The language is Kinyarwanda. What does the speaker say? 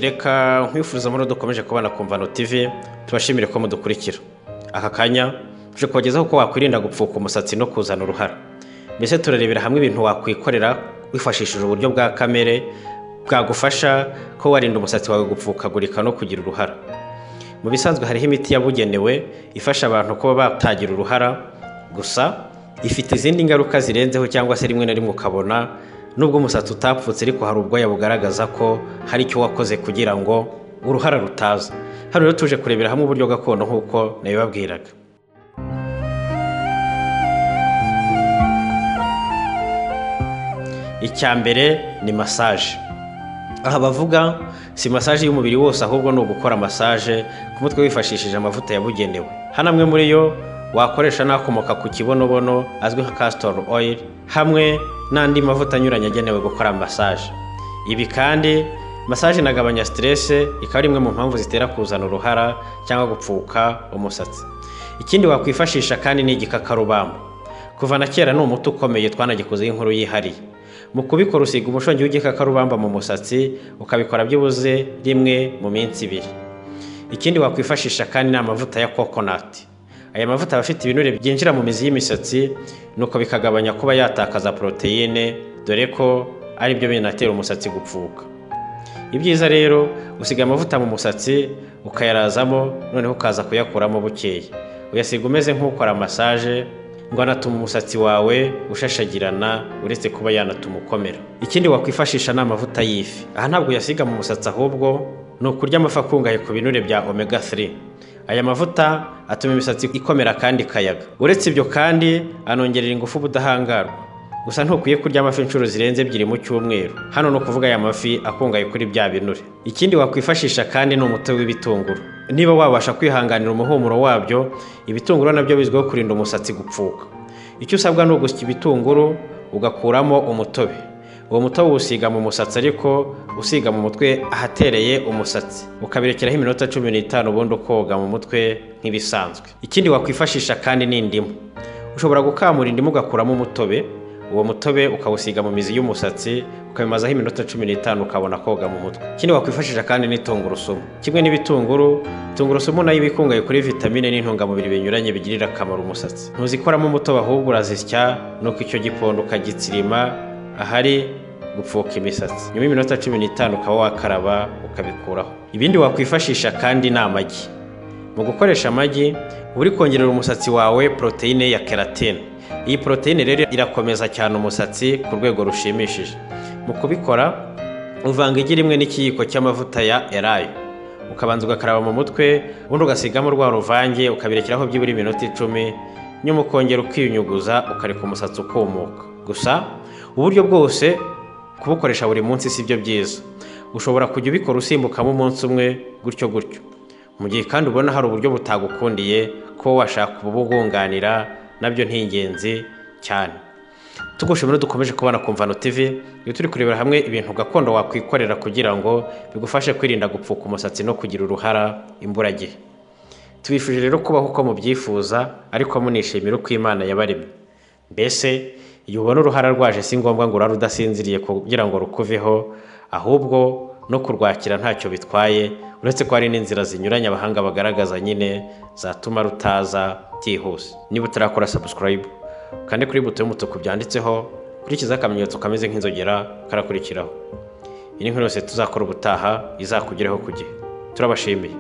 reka nkwifuza muri dukomeje kubana ku mvano tv tubashimire ko mudukurikira aka kanya tuje kubagezaho uko wakwirinda gupfuka umusatsi no kuzana uruhara mbese turarebera hamwe ibintu wakwikorera wifashishije uburyo bwa kamere bwagufasha ko warinda umusatsi wawe gupfukagurika no kugira uruhara mu bisanzwe hariho imiti yabugenewe ifasha abantu kuba batagira uruhara gusa ifite izindi ngaruka zirenzeho cyangwa se rimwe na rimwe ukabona nubwo umusatsi utapfutse ariko hari ubwoya bugaragaza ko hari icyo wakoze kugira ngo uruhara rutaza hano rero tuje kurebera hamwe uburyo gakondo nk'uko nabibabwiraga icya mbere ni masaje aha bavuga si masaje y'umubiri wose ahubwo ni ugukora masaje ku mutwe wifashishije amavuta yabugenewe hano amwe muri yo wakoresha n'akomoka ku kibonobono azwi nka castor oil hamwe n'andi mavuta anyuranye agenewe gukora masaje ibi kandi masaje inagabanya siterese ikaba ari imwe mu mpamvu zitera kuzana uruhara cyangwa gupfuka umusatsi ikindi wakwifashisha kandi ni igikakarubamba kuva na kera ni umuti ukomeye twanagikozeho inkuru yihariye mu kubikora usiga umushongi w'igikakarubamba mu musatsi ukabikora byibuze rimwe mu minsi ibiri ikindi wakwifashisha kandi ni amavuta ya kokonati aya mavuta aba afite ibinure byinjira mu mizi y'imisatsi nuko bikagabanya kuba yatakaza poroteyine dore ko ari byo binatera umusatsi gupfuka ibyiza rero usiga amavuta mu musatsi ukayarazamo noneho ukaza kuyakuramo bukeya uyasiga umeze nk'ukora masaje ngo anatuma umusatsi wawe ushashagirana uretse kuba yanatuma ukomera ikindi wakwifashisha ni amavuta y'ifi aha ntabwo uyasiga mu musatsi ahubwo ni ukurya amafi akungahaye ku binure bya omega 3 aya mavuta atuma imisatsi ikomera kandi ikayaga uretse ibyo kandi anongerera ingufu ubudahangarwa gusa ntukwiye kurya amafi inshuro zirenze ebyiri mu cyumweru hano ni ukuvuga aya mafi akungahaye kuri bya binure ikindi wakwifashisha kandi ni umuti w'ibitunguru niba wabasha kwihanganira umuhumuro wabyo ibitunguru nabyo bizwiho kurinda umusatsi gupfuka icyo usabwa ni ugusya ibitunguru ugakuramo umutobe uwo mutobe uwusiga mu musatsi ariko usiga mu mutwe ahatereye umusatsi ukabirekeraho iminota cumi n'itanu ubundi ukoga mu mutwe nk'ibisanzwe ikindi wakwifashisha kandi ni indimu ushobora gukamura indimu ugakuramo umutobe uwo mutobe ukawusiga mu mizi y'umusatsi ukabimazaho iminota cumi n'itanu ukabona koga mu mutwe ikindi wakwifashisha kandi ni tungurusumu kimwe n'ibitunguru tungurusumu nayo iba ikungahaye kuri vitamine n'intungamubiri binyuranye bigirira akamaro umusatsi ntuzikoramo umutobe ahubwo urazisya nuko icyo gipondo ukagitsirima ahari gupfuka imisatsi nyuma y'iminota cumi n'itanu ukaba wakaraba ukabikuraho ibindi wakwifashisha kandi ni amagi mu gukoresha amagi uba uri kongerera umusatsi wawe poroteyine ya keratine iyi poroteyine rero irakomeza cyane umusatsi ku rwego rushimishije mu kubikora uvanga igi rimwe n'ikiyiko cy'amavuta ya erayo ukabanza ugakaraba mu mutwe ubundi ugasigamo rwa ruvange ukabirekeraho byibura iminota icumi nyuma ukongera ukiyunyuguza ukareka umusatsi ukumuka gusa uburyo bwose kubukoresha buri munsi si byo byiza ushobora kujya ubikora usimbukamo umunsi umwe gutyo gutyo mu gihe kandi ubona hari uburyo butagukundiye ko washaka kububunganira nabyo ni ingenzi cyane tugushimira dukomeje kubona ku mvano tv iyo turi kurebera hamwe ibintu gakondo wakwikorera kugira ngo bigufashe kwirinda gupfuka umusatsi no kugira uruhara imburagihe tubifuje rero kubaho uko mubyifuza ariko munishimira uko imana yabaremye mbese igihe ubona uruhara rwaje si ngombwa ngo urare udasinziriye kugira ngo rukuveho ahubwo no kurwakira ntacyo bitwaye uretse ko hari n'inzira zinyuranye abahanga bagaragaza nyine zatuma rutaza byihuse niba utarakora sabusikarayibu ukande kuri buto y'umutuku byanditseho kurikizaho akamenyetso kameze nk'inzogera karakurikiraho iyi ni nkuru yose tuzakora ubutaha izakugeraho ku gihe turabashimiye